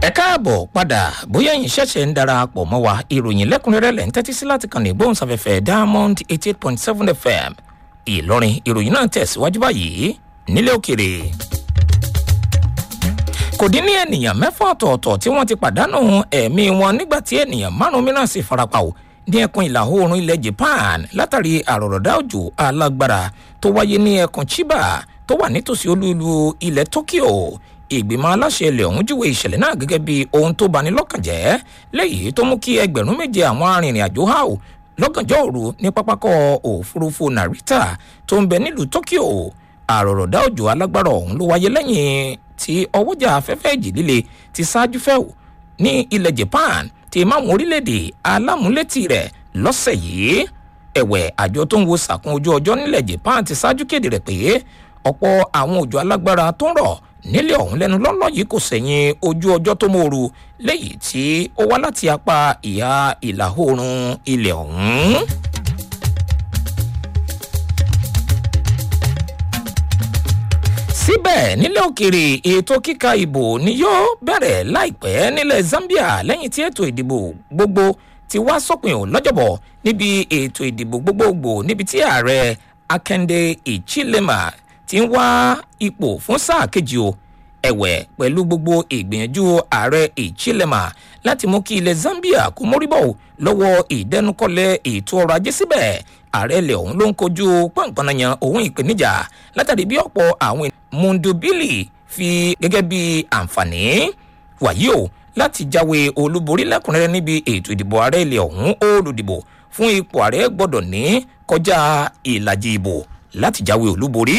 ẹ káàbọ̀ padà bóyá ẹ̀yin ṣẹ̀ṣẹ̀ ń darapọ̀ mọ́ wa ìròyìn lẹ́kùnrẹ́rẹ́ lẹ́ ń tẹ́tí sí láti kàn ní gbóhùnsáfẹ́fẹ́ diamond eighty eight point seven fm ìlọrin ìròyìn náà tẹ̀síwájú báyìí nílé òkèrè. kò dín ní ènìyàn mẹ́fà ọ̀tọ̀ọ̀tọ̀ tí wọ́n ti pàdánù ẹ̀mí wọn nígbà tí ènìyàn márùn-ún mìíràn sì farapa o ní ẹkùn ìlà oòrùn ilẹ̀ japan látàrí àròrọ̀dá òjò alágbára tó wáyé ní ẹkùn chiba tó wà nítòsí olúlu ilẹ̀ tokyo ìgbìmọ̀ aláṣẹ ilẹ̀ ọ̀hún júwe ìṣẹ̀lẹ̀ náà gẹ́gẹ́ bí ohun tó bani lọ́kàn jẹ́ léyìí tó mú kí ẹgbẹ̀rún méje àwọn arìnrìn-àjò hàù lọ́gànjọ́ òru ní pápákọ̀ òfurufú narita tó ń bẹ nílùú tokyo àròrọ̀dá òjò alágbára ọ̀hún ló wáyé lẹ́yìn tí ọwọ́jà afẹ́fẹ́ ìjì líle ti ṣáájú fẹ́ù ní ilẹ̀ japan ti máwọn orílẹ̀-èdè alámúlétì rẹ̀ lọ́sẹ̀ yìí ẹ̀wẹ̀ àjọ tó ń wo sàkún ojú ọjọ́ nílẹ̀ japan ti ṣáájú kéde rẹ̀ pé ọ̀pọ̀ àwọn òjò alágbára tó ń rọ̀ nílẹ̀ ọ̀hún lẹ́nu lọ́lọ́ yìí kò sẹ̀yìn ojú ọjọ́ tó mòoru léyìí tí ó wá láti apá ìhà ìlà oòrùn ilẹ̀ ọ̀hún. síbẹ̀ nílẹ̀ òkèèrè ètò kíka ìbò ni yóò bẹ̀rẹ̀ láìpẹ́ nílẹ̀ zambia lẹ́yìn tí ètò ìdìbò gbogbo ti wá sópin ò lọ́jọ́bọ̀ níbi ètò ìdìbò gbogbogbò níbi tí ààrẹ akande ichilema ti ń wá ipò fún sáà kejì o ẹ̀wẹ̀ pẹ̀lú gbogbo ìgbìyànjú ààrẹ ìchilema láti mú kí ilẹ̀ zambia kó móríbọ̀ lọ́wọ́ ìdẹnukọlẹ̀ ètò ọrọ̀ ajé síbẹ̀ ààrẹ ilẹ̀ ọ̀hún ló ń kojú pọ̀npọ̀nàyàn òun ìpèníjà látàrí bí ọ̀pọ̀ àwọn mundubili fi gẹ́gẹ́ bí àǹfààní wàyí o láti jáwé olúborí lẹ́kùnrẹ́rẹ́ níbi ètò ìdìbò ààrẹ ilẹ̀ ọ̀hún olùdìbò fún ipò ààrẹ gbọ́dọ̀ ní kọjá ìlàjì ìbò láti jáwé olúborí.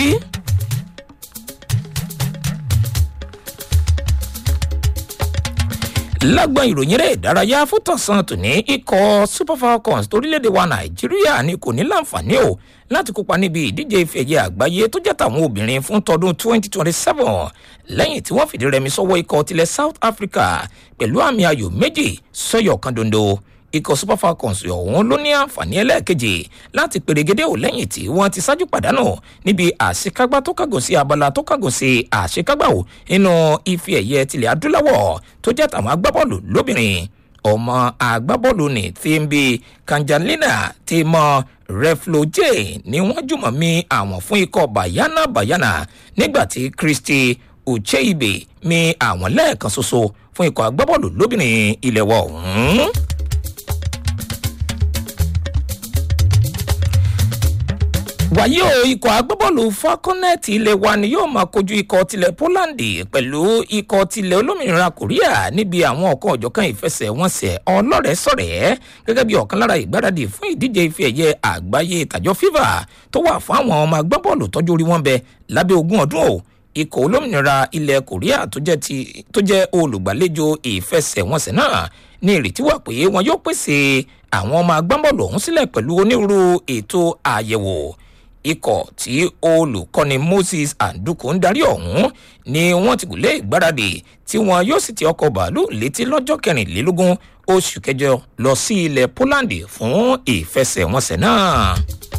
lágbọn ìròyìn rẹ̀ ìdárayá fútọ̀sán tòní ikọ̀ super falcons torílẹ̀-èdè wa nàìjíríà ni kò ní láǹfààní o láti kópa níbi ìdíje ife ẹ̀yẹ àgbáyé tó jẹ́ tàwọn obìnrin fún tọdún 2027 lẹ́yìn tí wọ́n fìdí rẹmi sọ́wọ́ ikọ̀ tilẹ̀ south africa pẹ̀lú àmì ayò méjì sọ́yọ̀ kan dondo ikọ̀ super falcons ọ̀hún ló ní àǹfààní ẹlẹ́ẹ̀kejì láti pèrègédé ò lẹ́yìn tí wọ́n ti ṣáájú pàdánù níbi àṣekágbá tó kàgò sí abala tó kàgò sí àṣekágbá ò nínú ife ẹ̀yẹ tilẹ̀ adúláwọ̀ tó jẹ́ tàwọn agbábọ́ọ̀lù lóbìnrin ọmọ agbábọ́ọ̀lù ní tìǹbì kanjalina ti mọ refloje ni wọ́n jùmọ̀ mi àwọn fún ikọ̀ bayana bayana nígbà tí christy ucheibe mi àwọn lẹ́ẹ̀kan ṣoṣo fún ikọ̀ agbábọ́ọ̀lù lóbìnrin ilẹ̀ wọ̀ ọ̀hún. wàyí o ikọ̀ agbábọ́ọ̀lù falconet ilẹ̀ wa ni yóò máa kojú ikọ̀ tilẹ̀ poland pẹ̀lú ikọ̀ tilẹ̀ olómìnira korea níbi àwọn ọ̀kan ọ̀jọ̀kan ìfẹsẹ̀wọnsẹ̀ ọlọ́rẹ̀ẹ́ sọ̀rẹ́ gẹ́gẹ́ bí ọ̀kan lára ìgbáradì fún ìdíje ife ẹ̀yẹ àgbáyé tàjọ fifa tó wà fún àwọn ọmọ agbábọ́ọ̀lù tọ́jú orí wọn bẹ lábẹ́ ogún ọdún o ikọ̀ olómìnira ilẹ̀ korea tó jẹ́ olùgbàlejò ìfẹsẹ̀wọnsẹ̀ náà ní ìrètí wà pé wọn yóò pèsè àwọn ọmọ agbábọ́ọ̀lù ọ̀hún sílẹ̀ pẹ̀lú onírúurú ètò àyẹ̀wò ikọ̀ tí olùkọ́ni moses anduku ń darí ọ̀hún ni wọ́n ti gùnlé ìgbáradì tí wọn yóò sì ti ọkọ̀ bàálù létí lọ́jọ́ kẹrìnlélógún oṣù kẹjọ lọ sí ilẹ̀ poland fún ìfẹsẹ̀wọnsẹ̀ náà.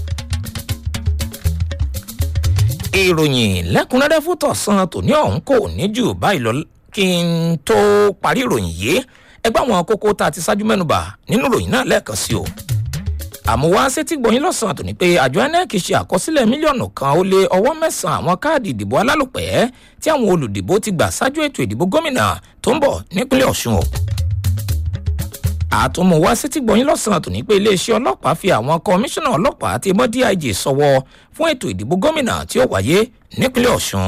ìròyìn lẹ́kùnrẹ́rẹ́ fún tọ̀sán tòní ọ̀hún kò ní jù báyìí lọ kí n tó parí ìròyìn yìí ẹgbẹ́ àwọn kókó tá a ti ṣáájú mẹ́nuba nínú ìròyìn náà lẹ́ẹ̀kan sí o àmúwá sétí gbọ̀yìn lọ́sàn-án tòní pé àjọ inec ṣe àkọsílẹ̀ mílíọ̀nù kan ó lé ọwọ́ mẹ́sàn-án àwọn káàdì ìdìbò alálòpẹ́ tí àwọn olùdìbò ti gbà ṣáájú ètò ìdìbò gómìnà tó ń bọ̀ nípínlẹ̀ ọ̀ṣun o. àtúnmọ̀wá sétí gbọ̀yìn lọ́sàn-án tòní pé iléeṣẹ́ ọlọ́pàá fi àwọn kọmíṣánná ọlọ́pàá ti mọ́ dig sọ́wọ́ fún ètò ìdìbò gómìnà tí ó wáyé nípínlẹ̀ ọ̀ṣun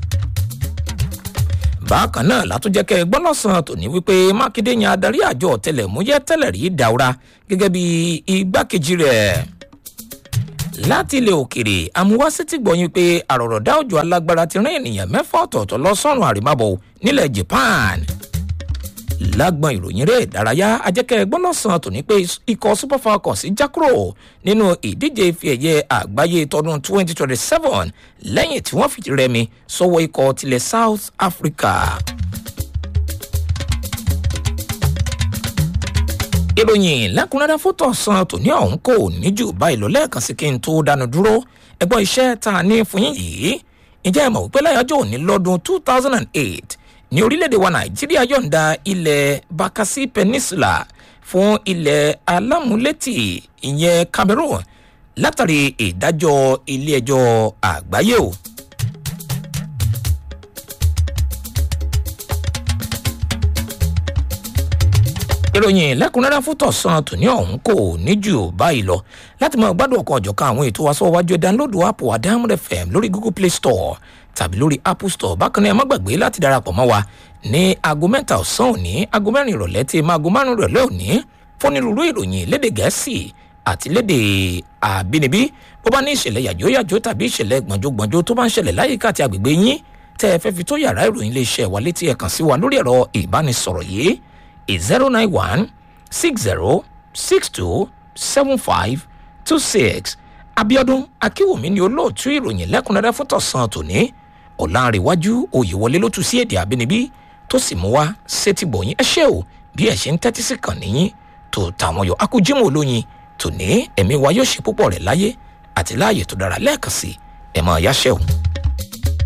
bákan náà látúnjẹ́ kẹ́ ẹ gbọ́ lọ́sàn-án tòní wípé mákindé yan adarí àjọ ọ̀tẹlẹ̀múyẹ́ tẹ́lẹ̀ rí daura gẹ́gẹ́ bí igbákejì rẹ̀. láti ilẹ̀ òkèrè amúwásí ti gbọ̀yìn pé àròrọ̀dá òjò alágbára ti rán ènìyàn mẹ́fà ọ̀tọ̀ọ̀tọ̀ lọ sọ́run àrèmábọ̀ nílẹ̀ japan. lágbọn ìròyìn rẹ̀ ìdárayá ajẹ́kẹ́ ẹgbọ́n lọ́sàn-án tòní pé ikọ̀ super falcons já kúrò nínú ìdíje ife ẹ̀yẹ àgbáyé tọdún 2027 lẹ́yìn tí wọ́n fìdí rẹmi sọ́wọ́ ikọ̀ tilẹ̀ south africa. ìròyìn lẹ́kùnrẹ́rẹ́ fótó san tòní ọ̀hún kò ní jù báyìí lọ lẹ́ẹ̀kan sí kí n tó dánu dúró ẹgbọ́n iṣẹ́ tá a ní fún yín yìí ǹjẹ́ ẹ mọ̀ wípé láyájọ́ òní lọ́dún 2008 ní orílẹ̀-èdè wa nàìjíríà yọ̀ǹda ilẹ̀ bakassi peninsula fún ilẹ̀ alámúlétì ìyẹn cameroon látàrí ìdájọ́ ilé-ẹjọ́ àgbáyé o. ìròyìn lẹ́kùnrẹ́rẹ́ fún tọ̀sán tòní ọ̀hún kò ní jù báyìí lọ láti máa gbádùn ọkọ̀ ọ̀jọ̀kan àwọn ètò aṣọ́wájú ẹ̀ dánlódù app wa diamond fm lórí google play store tàbí lórí apple store bákan náà ẹ má gbàgbé láti darapọ̀ mọ́ wa ní aago mẹ́ta ọ̀sán òní aago mẹ́rin ìrọ̀lẹ́ tí máa aago márùn-ún ìrọ̀lẹ́ òní fónírúurú ìròyìn lédè gẹ̀ẹ́sì àti lédè àbínibí bó bá ní ìṣẹ̀lẹ̀ yàjóyàjó tàbí ìṣẹ̀lẹ̀ gbọ̀njógbọ̀njó tó bá ń ṣẹlẹ̀ láyìíká àti àgbègbè yín tẹ́ ẹ fẹ́ fi tó yàrá ìròyìn iléeṣẹ́ wa létí ẹ̀ kàn sí wa lórí ẹ̀rọ ìbánisọ̀rọ̀ yìí zero nine one six zero six two seven five two six abiodun akínwùmí ni olóòtú ìròyìn lẹ́kùnrẹ́rẹ́ fún tọ̀sán tòní ọ̀làǹrẹ̀wájú òyìnwọlé ló tún sí èdè àbínibí tó sì mú wá sétìgbọ̀yìn ẹ ṣé o bí ẹ ṣe ń tẹ́tí sí kàn níyìn tó tàwọn yọ akújímọ̀ olóyin tòní ẹ̀mí wa yóò ṣe púpọ̀ rẹ̀ láyé àti láàyè tó dára lẹ́ẹ̀kan sí ẹ̀ máa yáṣẹ́ o.